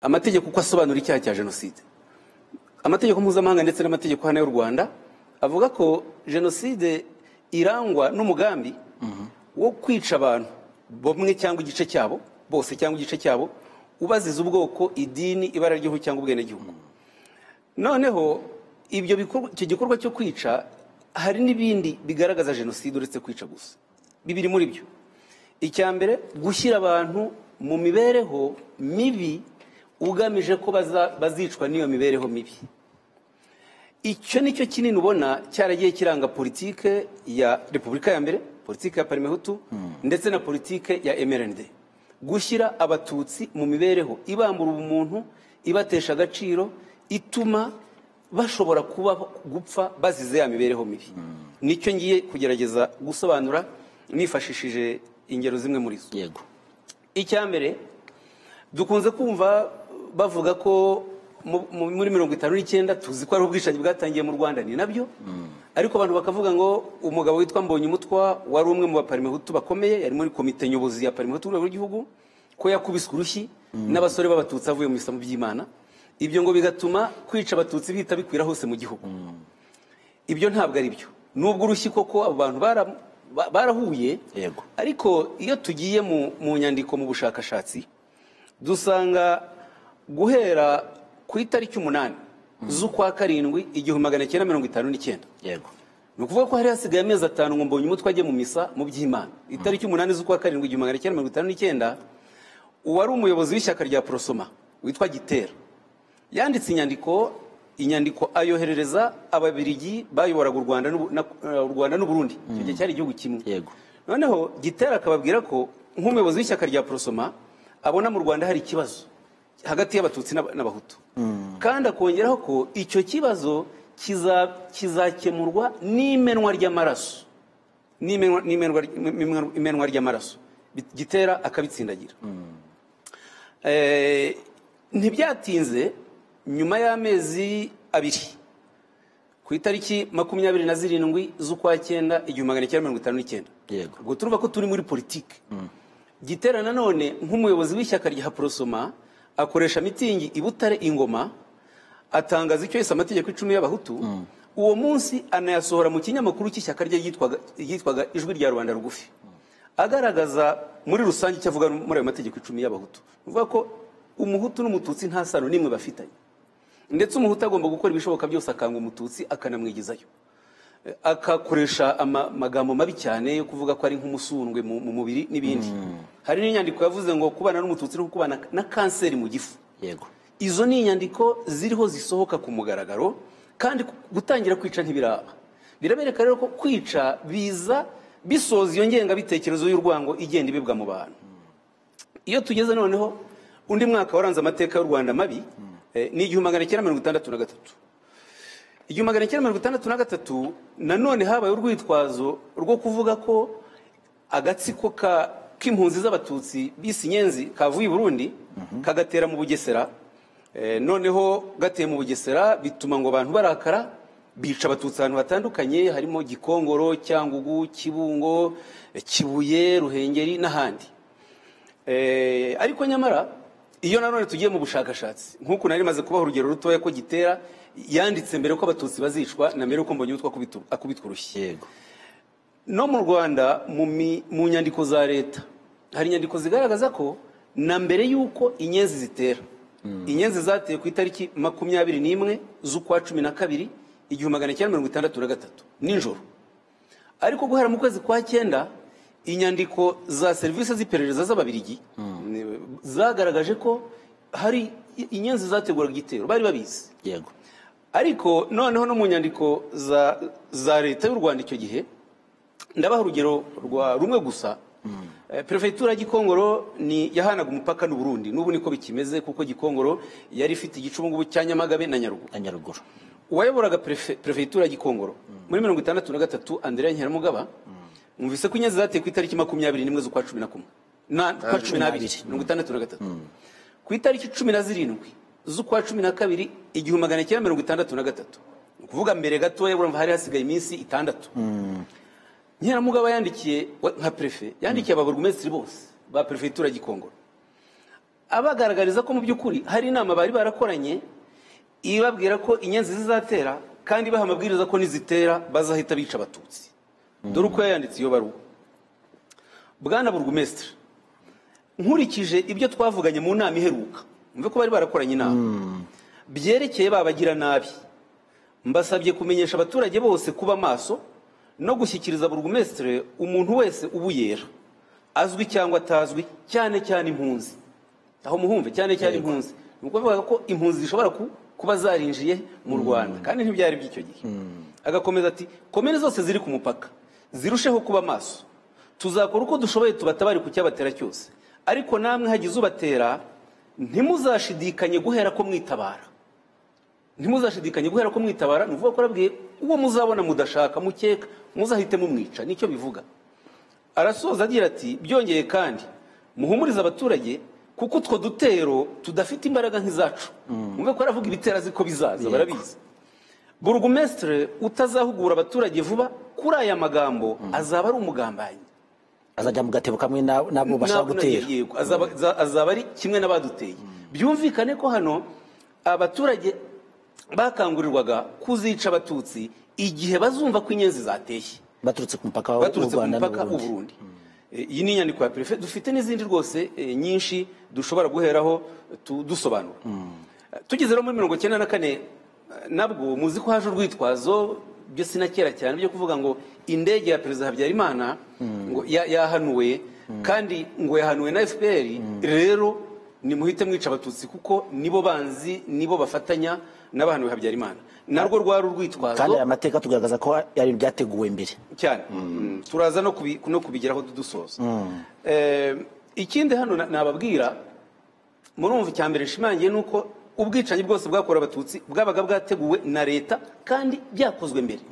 amategeko uko asobanura icyaha cya jenoside amategeko mpuzamahanga ndetse n'amategeko hano y'u rwanda avuga ko jenoside irangwa n'umugambi wo kwica abantu bamwe cyangwa igice cyabo bose cyangwa igice cyabo ubaziza ubwoko idini ibara ry'igihugu cyangwa ubwenegihugu noneho ibyo bikorwa- icyo gikorwa cyo kwica hari n'ibindi bigaragaza jenoside uretse kwica gusa bibiri muri byo icya mbere gushyira abantu mu mibereho mibi ugamije ko baza- bazicwa n'iyo mibereho mibi icyo ni cyo kinini ubona cyaragiye kiranga politike ya repubulika ya mbere politike ya parimehutu ndetse na politike ya emerende gushyira abatutsi mu mibereho ibambura ubumuntu ibatesha agaciro ituma bashobora kuba gupfa bazize ya mibereho mibi nicyo ngiye kugerageza gusobanura nifashishije ingero zimwe muri zo yego icya mbere dukunze kumva bavuga ko mu- mu- muri mirongo itanu n'icyenda tuzi ko ari ubwicanyi bwatangiye mu rwanda ni nabyo ariko abantu bakavuga ngo umugabo witwa mbonye umutwa wari umwe mu baparimehutu bakomeye yari muri komite nyobozi ya parimehutu rwego rw'igihugu ko yakubiswe urushyi n'abasore b'abatutsi avuye mu isambu by'imana ibyo ngo bigatuma kwica abatutsi bihita bikwira hose mu gihugu ibyo ntabwo ari byo nubwo urushyi koko abo bantu bara- ba- barahuye Yego. ariko iyo tugiye mu mu nyandiko mu bushakashatsi dusanga guhera ku itariki umunani z'ukwa karindwi igihumbi magana cyenda mirongo itanu n'icyenda yego ni ukuvuga ko hari hasigaye amezi atanu ngo mbonye umutwe ajye mu misa mu by'imana itariki umunani z'ukwa karindwi igihumbi magana cyenda mirongo itanu n'icyenda uwari umuyobozi w'ishyaka rya porosoma witwa gitera yanditse inyandiko inyandiko ayoherereza ababirigi bayoboraga u Rwanda n'u- na- u Rwanda n'uburundi icyo gihe cyari igihugu kimwe Yego. noneho gitera akababwira ko nk'umuyobozi w'ishyaka rya porosoma abona mu rwanda hari ikibazo hagati y'abatutsi n'Ab- n'abahutu kandi akongeraho ko icyo kibazo kiza- kizakemurwa n'imenwa ry'amaraso n'imenwa- n'imenwa- n'imenwa- imenwa ry'amaraso Bi- gitera akabitsindagira Eh, ntibyatinze nyuma y'amezi abiri ku itariki makumyabiri na zirindwi z'ukwa cyenda igihumbi magana cyenda mirongo itanu n'icyenda Yego. ubwo turumva ko turi muri politiki gitera nanone nk'umuyobozi w'ishyaka rya porosoma akoresha mitingi i butare ingoma atangaza icyo yise amategeko icumi y'abahutu uwo munsi anayasohora mu kinyamakuru cy'ishyaka rye ryitwaga- ryitwaga ijwi rya rubanda rugufi agaragaza muri rusange icyo avuga muri ayo mategeko icumi y'abahutu ni ukuvuga ko umuhutu n'umututsi nta sano n'imwe bafitanye ndetse umuhutu agomba gukora ibishoboka byose akanga umututsi akanamwigizayo akakoresha ama- amagambo mabi cyane yo kuvuga ko ari nk'umusundwe mu mu mubiri n'ibindi hari n'inyandiko yavuze ngo kubana n'umututsi no kubana na kanseri mu gifu yego izo ni inyandiko ziriho zisohoka ku mugaragaro kandi ku- gutangira kwica ntibiraba birabereka rero ko kwica biza bisoza iyo ngengabitekerezo y'urwango igenda ibibwa mu bantu iyo tugeze noneho undi mwaka waranze amateka y'u rwanda mabi eh, ni igihumbi magana cyenda mirongo itandatu na gatatu igihumbi magana cyenda mirongo itandatu na gatatu nanone habaye urwitwazo rwo kuvuga ko agatsiko ka- k'impunzi z'abatutsi bise inyenzi kavuye i burundi kagatera mu bugesera Eh, noneho gateye mu bugesera bituma ngo abantu barakara bica abatutsi ahantu hatandukanye harimo gikongoro cyangugu kibungo eh, kibuye ruhengeri n'ahandi Eh, ariko nyamara iyo nanone tugiye mu bushakashatsi nk'uku nari maze kubaha urugero rutoya ko gitera yanditse mbere ko abatutsi bazicwa na mbere yuko mbonye utwo akubitwa urushyi yego no mu rwanda mu mi- mu nyandiko za leta hari inyandiko zigaragaza ko na mbere y'uko inyenzi zitera inyenzi zateye ku itariki makumyabiri n'imwe z'ukwa cumi na kabiri igihumbi magana cyenda mirongo itandatu na gatatu nijoro ariko guhera mu kwezi kwa cyenda inyandiko za serivisi z'iperereza z'ababirigi ni- zagaragaje ko hari i- inyenzi zateguraga igitero bari babizi yego ariko noneho no mu nyandiko za, za leta y'u rwanda icyo gihe ndabaha urugero rwa rumwe gusa Eh, perefegitura ya gikongoro ni yahanaga umupaka n'uburundi n'ubu niko bikimeze kuko gikongoro yari ifite igicubungubu cya nyamagabe na nyarugu na nyaruguru uwayoboraga perefe- perefegitura ya gikongoro muri mirongo itandatu na gatatu andrea nkeramugaba mwumvise ko inyenzi zateye ku itariki makumyabiri n'imwe z'ukwa cumi na kumwe Na- kwa cumi n'abiri mirongo itandatu na gatatu ku itariki cumi na zirindwi z'ukwa cumi na kabiri igihumbi magana cyenda mirongo itandatu na gatatu ni ukuvuga mbere gatoya urumva hari hasigaye iminsi itandatu nkeramugaba yandikiye wa- nka perefe yandikiye ababurugumesitiri bose ba perefegitura ya gikongoro abagaragariza ko mu by'ukuri hari inama bari barakoranye ibabwira ko inyenzi zizatera kandi baha amabwiriza ko nizitera bazahita bica abatutsi dore uko yayanditse iyo baruwa bwana burugumesitiri nkurikije ibyo twavuganye mu nama iheruka mve ko bari barakoranye inama byerekeye babagira nabi mbasabye kumenyesha abaturage bose kuba maso no gushyikiriza burugumesitiri umuntu wese ubuyera azwi cyangwa atazwi cyane cyane impunzi aho muhumve cyane cyane impunzi ni ukuvuga ko impunzi zishobora ku- kuba zarinjiye mu rwanda kandi ntibyari by'icyo gihe agakomeza ati komere zose ziri ku mupaka zirusheho kuba maso tuzakora uko dushoboye tubatabare ku cyabatera cyose ariko namwe hagize ubatera ntimuzashidikanye guhera ko mwitabara ntimuzashidikanye guhera ko mwitabara ni ukuvuga ko arabwiye uwo muzabona mudashaka mukeka muzahite mumwica nicyo bivuga arasoza agira ati byongeye kandi muhumurize abaturage kuko utwo dutero tudafite imbaraga nk'izacu mube ko aravuga ibitera azi ko bizaza barabizi burugumesitire utazahugura abaturage vuba kuri aya magambo azaba ari umugambanyi azajya mu gatebo kamwe na- n'abo bashaka Ntabwo gutera nagiye- yego, azaba- za- azaba ari kimwe n'abaduteye byumvikane ko hano abaturage bakangurirwaga kuzica abatutsi igihe bazumva ko inyenzi zateye baturutse ku mupaka w'u baturutse ku rwanda mupaka n'u w'u burundi burundi E, iyi ni inyandiko ya perefe dufite n'izindi rwose e, nyinshi dushobora guheraho tu- dusobanura tugeze rero muri mirongo icyenda na kane e, nabwo muzi ko haje urwitwazo byo sina kera cyane byo kuvuga ngo indege ya perezida habyarimana ngo ya- yahanuwe kandi ngo yahanuwe na fpr rero nimuhite mwica abatutsi kuko nibo banzi nibo bafatanya n'abahanuwe habyarimana narwo rwari urwitwazo kandi aya mateka tugaragaza ko ari ibyateguwe mbere cyane Mm. turaza no kubi- no kubigeraho dusoza Eh, ikindi hano na- nababwira murumva icya mbere nshimangiye ni uko ubwicanyi bwose bwakorewe abatutsi bwabaga bwateguwe na leta kandi byakozwe mbere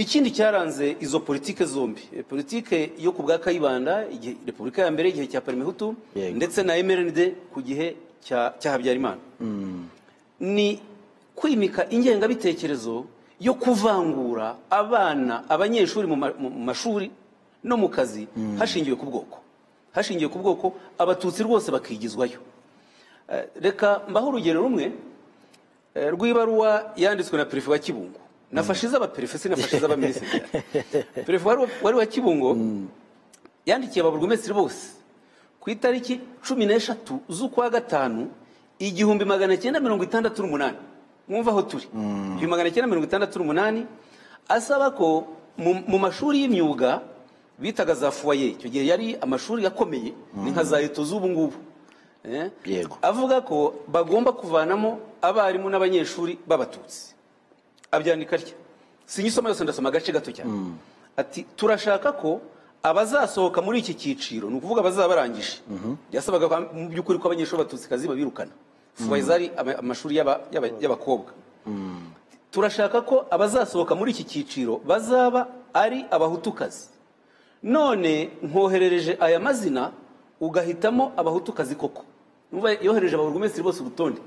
ikindi cyaranze izo politike zombi Eh, politike yo ku bwa kayibanda igihe repubulika ya mbere igihe cya parmehutu Yego. ndetse na emeride ku gihe cya cya habyarimana ni kwimika ingengabitekerezo yo kuvangura abana abanyeshuri mu ma- mu mashuri no mu kazi hashingiwe ku bwoko hashingiwe ku bwoko abatutsi rwose bakigizwayo Eh, reka mbaho urugero rumwe eh, rw'ibaruwa yanditswe na perefe wa kibungo nafashe iz'abaperefe sinafashe iz'abaminisitiri perefe wari wa- wari wa kibungo yandikiye ababurugumesitiri bose ku itariki cumi n'eshatu z'ukwa gatanu igihumbi magana cyenda mirongo itandatu n'umunani mwumva aho turi igihumbi magana cyenda mirongo itandatu n'umunani asaba ko mu- mu mashuri y'imyuga bitaga za fuwaye icyo gihe yari amashuri yakomeye ni nka za eto z'ubu ngubu Eh? Yego. avuga ko bagomba kuvanamo abarimu n'abanyeshuri b'abatutsi abyandika atya sinyisoma yose ndasoma agace gato cyane ati turashaka ko abazasohoka muri iki cyiciro ni ukuvuga abazaba barangije yasabaga ko mu by'ukuri ko abanyeshuri batutsikazi babirukana fuwaye zari ama- amashuri y'aba- y'aba- y'abakobwa turashaka ko abazasohoka muri iki cyiciro bazaba ari abahutukazi none nkoherereje aya mazina ugahitamo abahutukazi koko Numva yohereje ababurugumesitiri bose urutonde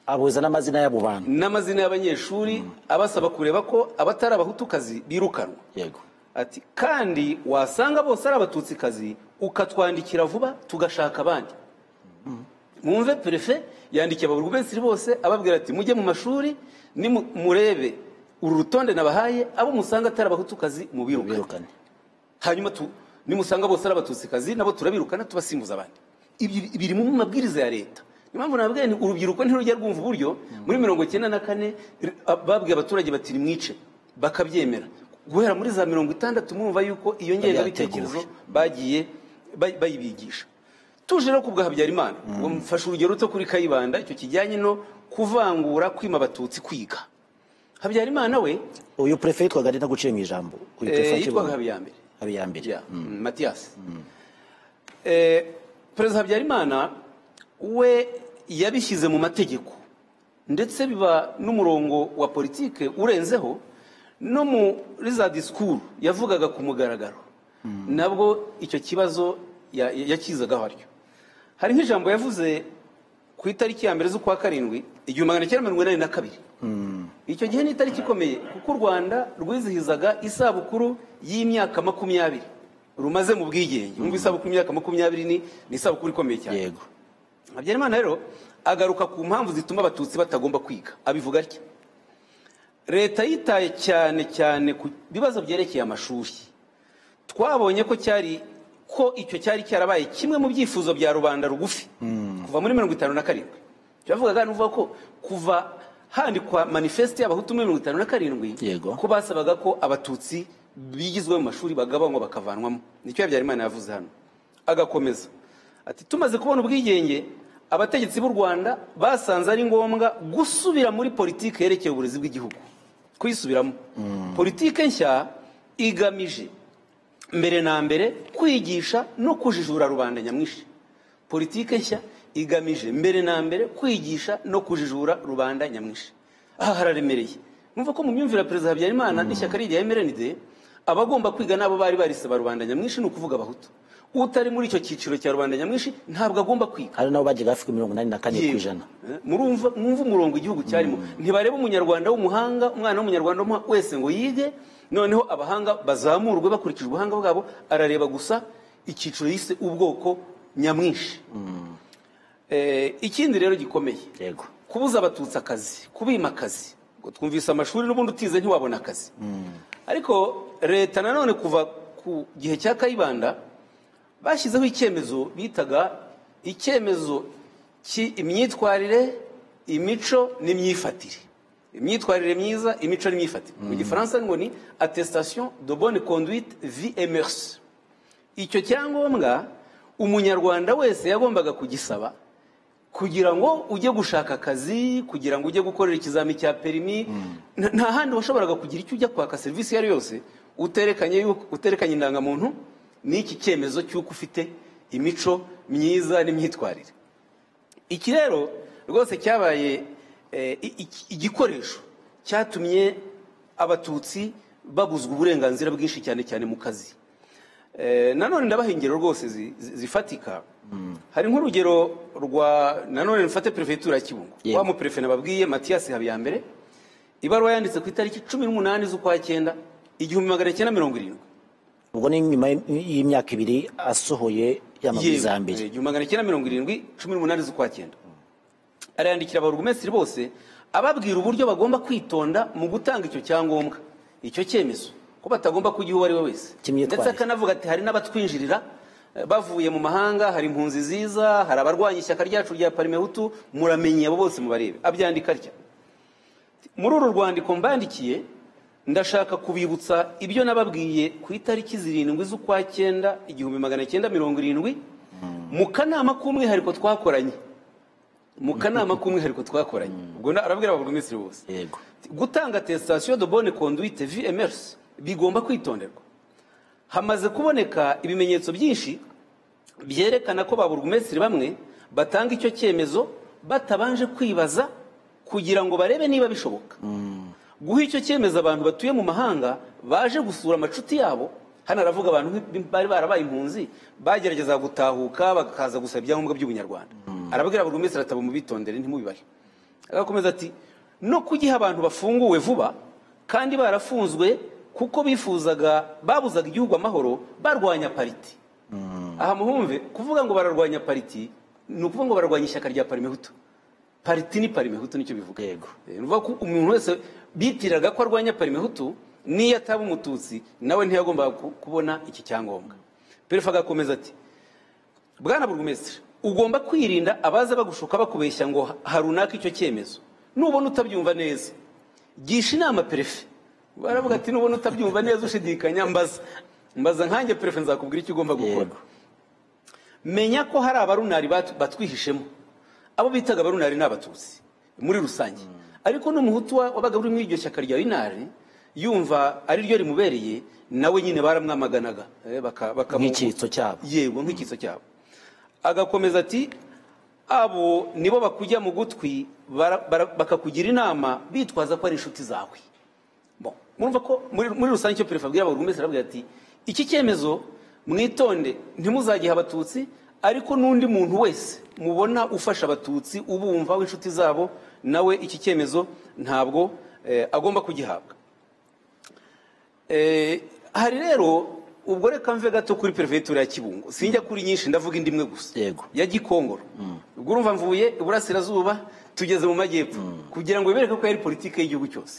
abuza n'amazina y'abo bantu n'amazina y'abanyeshuri abasaba kureba ko abatari abahutukazi birukanwa yego ati kandi wasanga bose ari abatutsikazi ukatwandikira vuba tugashaka abandi mwumve perefe yandikiye ababurugumesitiri bose ababwira ati mujye mu mashuri nimu- murebe uru rutonde nabahaye abo musanga atari abahutukazi mubirukane birukane hanyuma tu- nimusanga bose ari abatutsi nabo turabirukana tubasimbuza abandi Ibi- biri mu mabwiriza ya leta niyo mpamvu nabwiye nti urubyiruko ntirujya rwumva uburyo muri mirongo icyenda na kane r- a- babwiye abaturage bati nimwice bakabyemera guhera muri za mirongo itandatu murumva yuko iyo ngengabitekerezo bagiye bay- bayibigisha tuje no kubwa habyarimana ngo mfashe urugero ruto kuri kayibanda icyo kijyanye no kuvangura kwima abatutsi kwiga habyarimana we uyu prefe yitwaga ari guciye mu ijambo uyu eh, prefe wa yitwaga Kibungo. habiyambere habiyambere Yeah. Mm. Mathias. Eh, Perezida Habyarimana we yabishyize mu mategeko ndetse biba n'umurongo wa politike urenzeho no muri za disikuru yavugaga ku mugaragaro nabwo icyo kibazo ya- ya- yakizagaho aryo hari nk'ijambo yavuze ku itariki ya mbere z'ukwa karindwi igihumbi magana cyenda mirongo inani na kabiri icyo gihe ni itariki ikomeye kuko u rwanda rwizihizaga isabukuru y'imyaka makumyabiri rumaze mu bwigenge numva isabukuru y'imyaka makumyabiri ni ni isabukuru ikomeye cyane yego habyarimana rero agaruka ku mpamvu zituma abatutsi batagomba kwiga abivuga atya leta yitaye cyane cyane ku bibazo byerekeye amashuri twabonye ko cyari ko icyo cyari cyarabaye kimwe mu byifuzo bya rubanda rugufi kuva muri mirongo itanu na karindwi turavugaga nuvuga ko kuva handikwa manifesite y'abahutu muri mirongo itanu na karindwi Yego. ko basabaga ko abatutsi bigizwe mu mashuri bagabanywa bakavanwamo nicyo habyarimana yavuze hano agakomeza ati tumaze kubona ubwigenge abategetsi b'u rwanda basanze ari ngombwa gusubira muri politiki yerekeye uburezi bw'igihugu kuyisubiramo politiki nshya igamije mbere na mbere kwigisha no kujijura rubanda nyamwinshi politike nshya igamije mbere na mbere kwigisha no kujijura rubanda nyamwinshi aha hararemereye numva ko mu myumvire ya perezida habyarimana n'ishyaka ririya emerenide abagomba kwiga n'abo bari barisaba rubanda nyamwinshi ni ukuvuga abahutu utari muri icyo cyiciro cya rubanda nyamwinshi ntabwo agomba kwiga hari nabo bagiye hafi ku mirongo inani na kane ku Yewe. ijana Eh, murumva mwumva umurongo igihugu cyarimo ntibareba umunyarwanda w'umuhanga umwana w'umunyarwanda w'umuha- wese ngo yige noneho abahanga bazamurwe bakurikije ubuhanga bwabo arareba gusa icyiciro yise ubwoko nyamwinshi Eh, ikindi rero gikomeye yego kubuza abatutsi akazi kubima akazi ngo twumvise amashuri n'ubundi utize ntiwabona akazi ariko leta nanone kuva ku gihe cya kayibanda bashyizeho icyemezo bitaga icyemezo cy'imyitwarire imico n'imyifatire imyitwarire myiza imico n'imyifatire mu gifaransa ngo ni attestation de bonne conduite vie et mœurs icyo cyangombwa umunyarwanda wese yagombaga kugisaba kugira ngo ujye gushaka akazi kugira ngo ujye gukorera ikizami cya perimi nta nta handi washoboraga kugira icyo ujya kwaka serivisi iyo ari yo yose uterekanye yuko- uterekanye indangamuntu n'iki cyemezo cy'uko ufite imico myiza n'imyitwarire iki rero rwose cyabaye eh, i- i- igikoresho cyatumye abatutsi babuzwa uburenganzira bwinshi cyane cyane mu kazi Eh, nanone ndabaha ingero rwose zi- zi- zifatika hari nk'urugero rwa nanone mfate perefegitura ya kibungo Yego. wa muperefe nababwiye matiyasi habiyambere ibaruwa yanditse ku itariki cumi n'umunani z'ukwa cyenda igihumbi magana cyenda mirongo irindwi ubwo ni nyuma y'imyaka ibiri asohoye ya mabwiriza ya mbere Yewe, igihumbi magana cyenda mirongo irindwi cumi n'umunani z'ukwa cyenda arayandikira abarugumesitiri bose ababwira uburyo bagomba kwitonda mu gutanga icyo cyangombwa icyo cyemezo ko batagomba kugiha uwo ari we wese Cy'imyitwarire. ndetse akanavuga ati hari n'abatwinjirira eh, bavuye mu mahanga hari impunzi ziza hari abarwanya ishyaka ryacu rya parimehutu muramenye abo bose mubarebe abyandika atya muri uru rwandiko mbandikiye ndashaka kubibutsa ibyo nababwiye ku itariki zirindwi z'ukwa cyenda igihumbi magana cyenda mirongo irindwi mu kanama k'umwihariko twakoranye mu kanama k'umwihariko twakoranye ubwo na- arabwira ababurugumesitiri bose yego gutanga testation de bonne conduite vmrs bigomba kwitonderwa hamaze kuboneka ibimenyetso byinshi byerekana ko ba burugumesitiri bamwe batanga icyo cyemezo batabanje kwibaza kugira ngo barebe niba bishoboka guha icyo cyemezo abantu batuye mu mahanga baje gusura amacuti yabo hano aravuga abantu nk'i- bari barabaye impunzi bagerageza gutahuka bakaza gusaba ibyangombwa by'ubunyarwanda arabwira buri wese ataba mubitondere ntimubibare agakomeza ati no kugiha abantu bafunguwe vuba kandi barafunzwe kuko bifuzaga babuzaga igihugu amahoro barwanya pariti aha muhumve kuvuga ngo bararwanya pariti ni ukuvuga ngo bararwanya ishyaka rya parimehutu pariti ni parimehutu nicyo bivuga Yego. Eh, ni ukuvuga ko umuntu wese bitiriraga ko arwanya parimehutu n'iyo ataba umututsi nawe ntiyagombaga ku- kubona iki cyangombwa perefe agakomeza ati bwana burugumesitiri ugomba kwirinda abaza bagushuka bakubeshya ngo ha- ha runaka icyo cyemezo nubona utabyumva neza gisha inama perefe baravuga ati nubona utabyumva neza ushidikanya mbaza mbaza nkanjye perefe nzakubwira icyo ugomba gukora Yego. menya ko hari abarunari bat- batwihishemo abo bitaga abarunari ni abatutsi muri rusange ariko n'umuhutu wa- wabaga uri muri iryo shyaka rya inari yumva ari ryo rimubereye nawe nyine baramwamaganaga eh, baka- bakamu- Nk'icyitso cyabo. yego nk'icyitso cyabo agakomeza ati abo nibo bakujya mu gutwi bara- bara- bakakugira inama bitwaza ko ari inshuti zawe Bon, murumva ko muri muri rusange icyo perefe abwira buri wese arabwira ati iki cyemezo mwitonde ntimuzagihe abatutsi ariko n'undi muntu wese mubona ufasha abatutsi ubumva w'inshuti zabo nawe iki cyemezo ntabwo eh, agomba kugihabwa Eh, hari rero ubwo reka mve gato kuri perefegitura ya kibungo sinjya kuri nyinshi ndavuga indi imwe gusa Yego. ya gikongoro ubwo urumva mvuye iburasirazuba tugeze mu majyepfo kugira ngo bibereke ko yari politiki y'igihugu cyose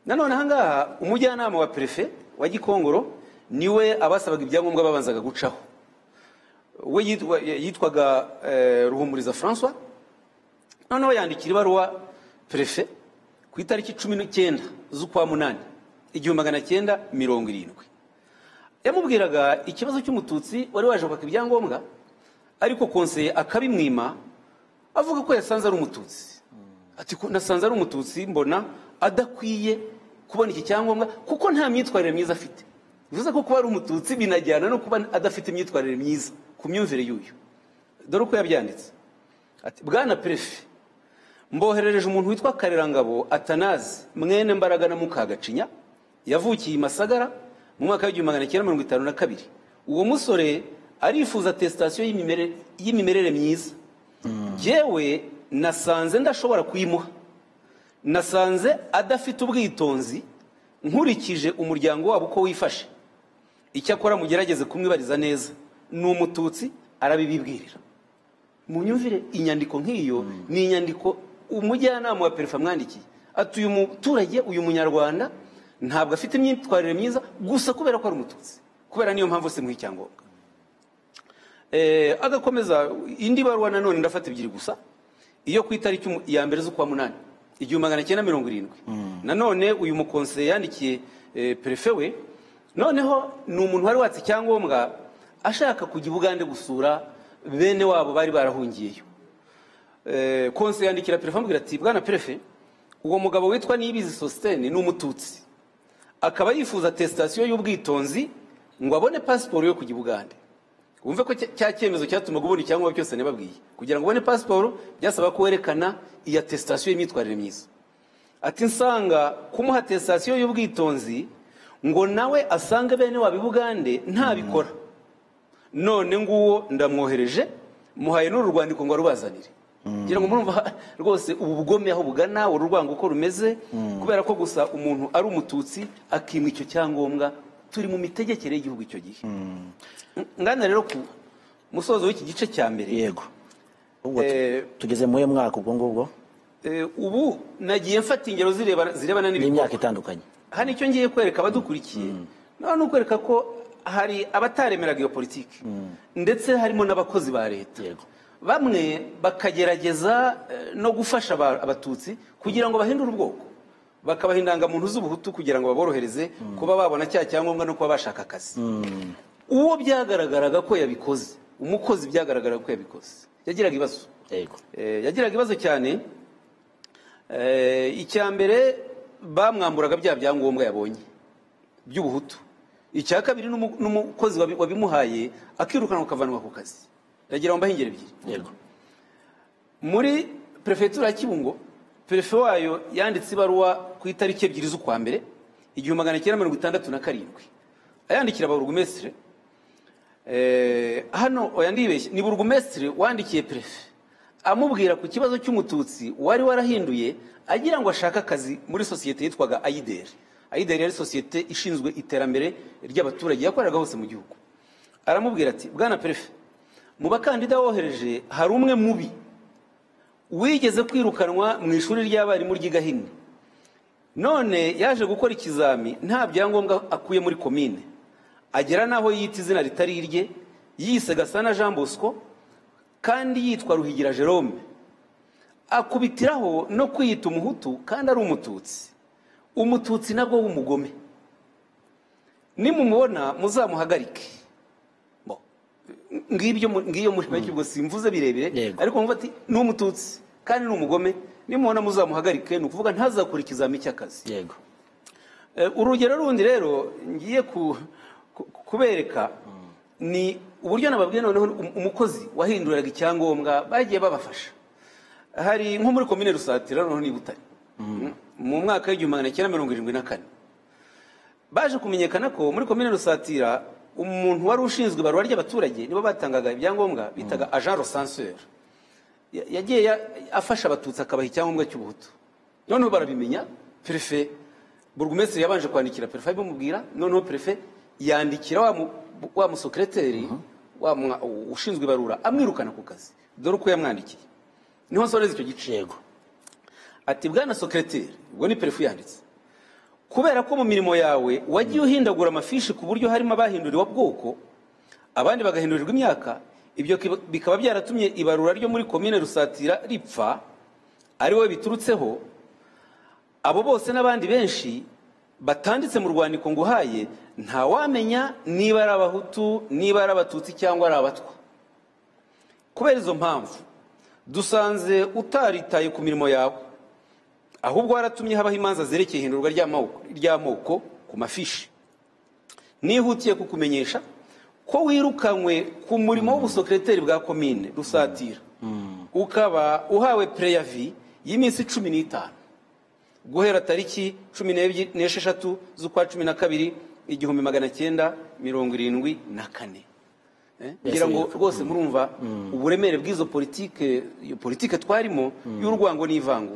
nanone ahangaha umujyanama wa perefe wa gikongoro niwe abasabaga ibyangombwa babanzaga gucaho we yitwa- yitwaga eh, ruhumuriza francois noneho yandikira ibaruwa perefe ku itariki cumi n'icyenda z'ukwa munani igihumbi magana cyenda mirongo irindwi yamubwiraga ikibazo cy'umututsi wari waje kwaka ibyangombwa ariko konseye akabimwima avuga ko yasanze ari umututsi ati ko nasanze ari umututsi mbona adakwiye kubona iki cyangombwa kuko nta myitwarire myiza afite bivuze ko kuba ari umututsi binajyana no kuba adafite imyitwarire myiza ku myumvire y'uyu dore uko yabyanditse ati bwana perefe mboherereje umuntu witwa karerangabo atanazi mwene mbaraga na mukagacinya yavukiye i masagara mu mwaka w'igihumbi magana cyenda mirongo itanu na kabiri uwo musore arifuza atesitasiyo y'imimere- y'imimerere myiza yewe nasanze ndashobora kuyimuha nasanze adafite ubwitonzi nkurikije umuryango wabo uko wifashe icyakora mugerageze kumwibariza neza ni umututsi arabibibwirira mu myumvire inyandiko nk'iyo ni inyandiko umujyanama wa perefe amwandikiye ati uyu muturage uyu munyarwanda ntabwo afite imyitwarire myiza gusa kubera ko ari umututsi kubera niyo mpamvu se muha icyangombwa Eh, agakomeza indi baruwa nanone ndafata ebyiri gusa iyo ku itariki umu- ya mbere z'ukwa munani igihumbi magana cyenda mirongo irindwi nanone uyu mukonseye yandikiye eh, perefe we noneho ni umuntu wari watse icyangombwa ashaka kujya i bugande gusura bene wabo bari barahungiyeyo Eh, konseye yandikira perefe amubwira ati bwana perefe uwo mugabo witwa niyibizi sositene ni umututsi akaba yifuza atesitasiyo y'ubwitonzi ngo abone pasiporo yo kujya i bugande wumve ko cya- cya cyemezo cyatumaga ubona icyangombwa cyose nababwiye kugira ngo ubone pasiporo byasaba ko werekana iyi atesitasiyo y'imyitwarire myiza ati nsanga kumuha atesitasiyo y'ubwitonzi ngo nawe asange bene waba i bugande ntabikora none nguwo ndamwohereje muhaye n'uru rwandiko ngo arubazanire ngira ngo murumva ha- rwose ubu bugome aho bugana uru rwango uko rumeze kubera ko gusa umuntu ari umututsi akimwa icyo cyangombwa turi mu mitegekere y'igihugu icyo gihe ngana rero ku musozo w'iki gice cya mbere yego ubwo tu- Eh, tugeze mu mwaka ubwo ngubwo Eh, ubu nagiye mfata ingero zireba- zirebana n'ibikorwa n'imyaka itandukanye hano icyo ngiye kwereka abadukurikiye naho ni ukwereka ko hari abataremeraga iyo politiki ndetse harimo n'abakozi ba leta Yego. bamwe bakagerageza eh, no gufasha aba- abatutsi kugira ngo bahindure ubwoko bakabaha indangamuntu z'ubuhutu kugira ngo baborohereze kuba babona cya cyangombwa no kuba bashaka akazi uwo byagaragaraga ko yabikoze umukozi byagaragaraga ko yabikoze yagiraga ibibazo yego Eh, yagiraga ibibazo cyane Eh, icya mbere bamwamburaga bya byangombwa yabonye by'ubuhutu icya kabiri n'umu- n'umukozi wabi- wabimuhaye akirukanwa akavanwa ku kazi yagira ngo mbahe ingero ebyiri yego muri perefegitura ya kibungo perefe wayo yanditse ibaruwa ku itariki ebyiri z'ukwa mbere igihumbi magana cyenda mirongo itandatu na karindwi ayandikira abarugumesitire hano oya ndibeshye ni burugumesitire wandikiye perefe amubwira ku kibazo cy'umututsi wari warahinduye agira ngo ashake akazi muri sosiyete yitwaga ayideri ayideri yari sosiyete ishinzwe iterambere ry'abaturage yakoreraga hose mu gihugu aramubwira ati bwana perefe mu bakandida wohereje hari umwe mubi wigeze kwirukanwa mu ishuri ry'abarimu ry'i gahini none yaje gukora ikizami nta byangombwa akuye muri komine agera n'aho yita izina ritari irye yise gasana jean bosco kandi yitwa ruhigira jerome akubitiraho no kwiyita umuhutu kandi ari umututsi umututsi nabwo w'umugome nimumubona muzamuhagarike Bo, ngibyo mu- ngiyo muri make ubwo simvuze birebire Yego. ariko mvuga ati ni umututsi kandi ni umugome nimubona muzamuhagarike ni ukuvuga ntazakora ikizami cy'akazi yego Eh, urugero rundi rero ngiye ku- ku- kubereka ni uburyo nababwiye noneho um- umukozi wahinduraga icyangombwa bagiye babafasha hari nko muri komine rusatira noneho ni i butare mu mwaka w'igihumbi magana cyenda mirongo irindwi na kane baje kumenyekana ko muri komine rusatira umuntu wari ushinzwe ibarura ry'abaturage nibo batangaga ibyangombwa bitaga agent resanseur Ya- yagiye ya- afasha abatutsi akabaha icyangombwa cy'ubuhutu noneho barabimenya perefe burugumesitiri yabanje kwandikira perefe abimubwira noneho perefe yandikira wa mu- wa musekereteri wa mwa- ushinzwe ibarura amwirukana ku kazi dore uko yamwandikiye niho nsoreza icyo gice yego ati bwana sokereteri ubwo ni perefu yanditse kubera ko mu mirimo yawe wagiye uhindagura amafishi ku buryo harimo abahinduriwe bwoko abandi bagahindurirwa imyaka ibyo kiba- bikaba byaratumye ibarura ryo muri komine rusatira ripfa ari wowe biturutseho abo bose n'abandi benshi batanditse mu rwandiko nguhaye ntawamenya niba ari abahutu niba ari abatutsi cyangwa ari abatwa kubera izo mpamvu dusanze utaritaye ku mirimo yawe ahubwo waratumye habaho imanza zerekeye ihindurwa ry'amoko ry'amoko ku mafishi nihutiye kukumenyesha ko wirukanywe ku murimo w'ubusekereteri bwa komine rusatira ukaba uhawe preyavi y'iminsi cumi n'itanu guhera tariki cumi n'ebyi- n'esheshatu z'ukwa cumi na kabiri igihumbi magana cyenda mirongo irindwi na kane Eh, ngira ngo rwose murumva uburemere bw'izo politike iyo politike twarimo y'urwango n'ivangu